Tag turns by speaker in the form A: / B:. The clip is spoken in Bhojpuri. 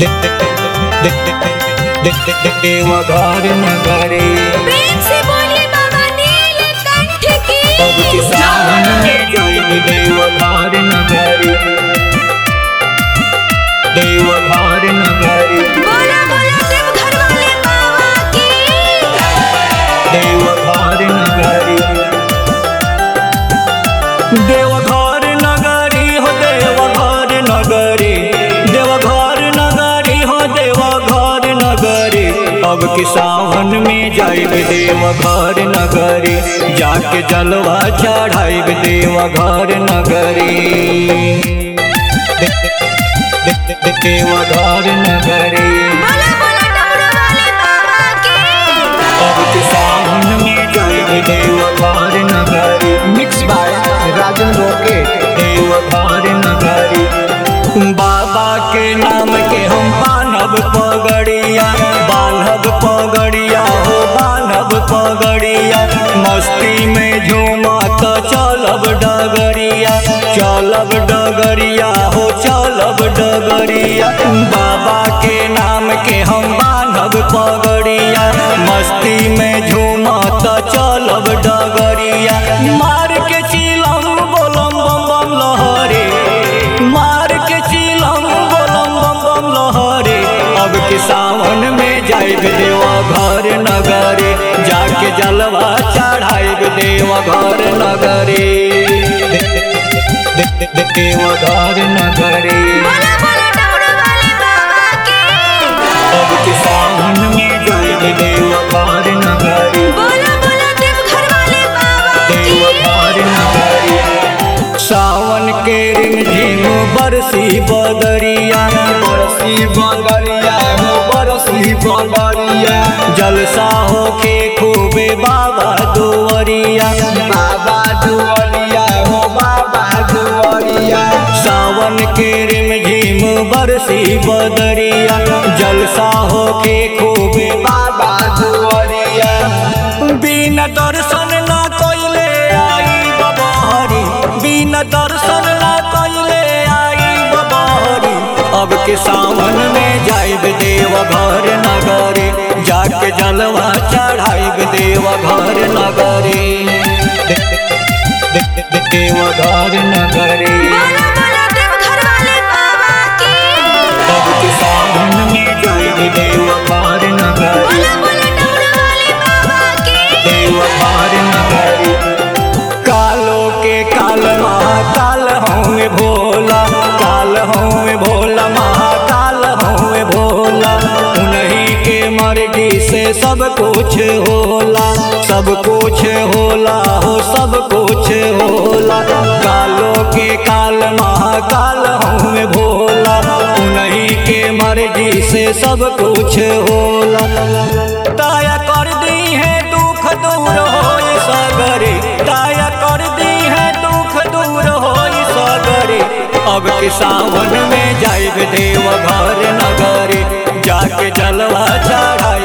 A: देवघर नगरी
B: प्रेम से बोलिए बाबा नीलकंठ की
A: अब किसान में जय देवघर नगरी देवघर नगरी
B: बोला बोला देवघर वाले बाबा की
A: देवघर नगरी देवघर नगरी हो देवघर नगरी देवघर नगरी हो देवघर नगरी अब कि सावन में जाइब देवघर नगरी जाके जलवा चढ़ाइब देवघर नगरी देवघर नगरी
B: बोला बोला डमरू वाले बाबा की
A: अब कि सावन में जाइब देवघर नगरी
C: mix by Rajan rocket
A: Deoghar नगरी बाबा के नाम के हम बान्हब पगड़िया बान्हब पगड़िया हो बान्हब पगड़िया मस्ती में झूमा तो चलब डगरिया चलब डगरिया हो चलब डगरिया बाबा के नाम के हम बान्हब पगड़िया मस्ती में झूमा तो चलब डगरिया मार के चिलम बोलम बम बम लहरे मार के चिलम बोलम बम बम लहरे अब के सावन में जाइब देवा घर नगरे जाके जलवा चढ़ाइब देवा घर नगरे देवा घर नगरे
B: बोला बोला डमरू वाले बाबा की
A: अब के सावन में जाइब देवा घर नगरी
B: बोला बोला देवघर वाले बाबा की
A: देवघर नगरी सावन के रिमझिम बरसी बदरिया
C: बरसी बंगरिया हो बरसी बंगरिया
A: जलसा हो के खूबे बाबा दुवरिया
C: बाबा दुआरिया हो बाबा दुआरिया
A: सावन के रिमझिम बरसी बदरिया जलसा हो के खूबे
C: बाबा दुआरिया
A: बिना दर्शन ना कोइले आई बबहरी बिना दर्शन ना कोइले आई बबहरी अब के सावन में जाइब देव घर नगरे जाके जलवा चढ़ाइब देव घर नगरे देव घर नगरे
B: बोला बोला देवघर वाले बाबा की
A: अब के सावन में जाइब देव घर नगरे
B: बोला बोला डमरू वाले बाबा की
A: देवघर नगरी कालो के काल महाकाल होंगे भोला काल होंगे भोला महाकाल होंगे भोला उन्हीं के मर्जी से सब कुछ होला सब कुछ होला हो सब कुछ होला कालो के काल महाकाल होंगे भोला उन्हीं के मर्जी से सब कुछ होला दया कर दी है दुख दूर हो सगरे दया कर दी है दुख दूर हो सगरे अब के सावन में जाइब देव घर नगरे जाके जलवा चढ़ाई